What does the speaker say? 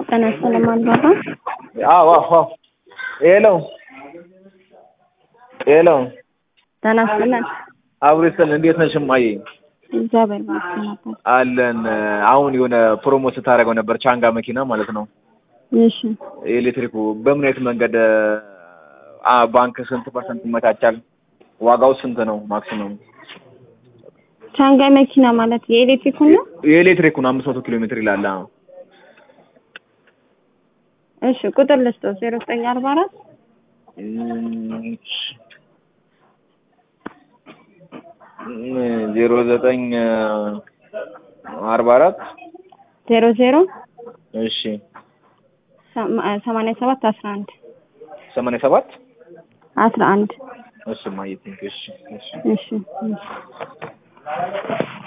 ጤና ይስጥልኝ አልባባ አዎ አዎ አዎ ሄሎ ሄሎ ጤና ይስጥልን አብሮ ይስጥልን እንዴት ነሽ እማዬ እግዚአብሔር ይመስገን ነበር አለን አሁን የሆነ ፕሮሞት ስታደርገው ነበር ቻንጋ መኪና ማለት ነው እሺ ኤሌክትሪኩ በምን አይነት መንገድ አ ባንክ ስንት ፐርሰንት ይመቻቻል ዋጋው ስንት ነው ማክሲመም ቻንጋይ መኪና ማለት የኤሌክትሪኩን ነው የኤሌክትሪኩን አምስት መቶ ኪሎ ሜትር ይላል አዎ እሺ ቁጥር ልስጠው ዜሮ ዘጠኝ አርባ አራት ዜሮ ዘጠኝ አርባ አራት ዜሮ ዜሮ እሺ ሰማንያ ሰባት አስራ አንድ ሰማንያ ሰባት አስራ አንድ እሺ እማዬ ቴንኪው እሺ እሺ እሺ እሺ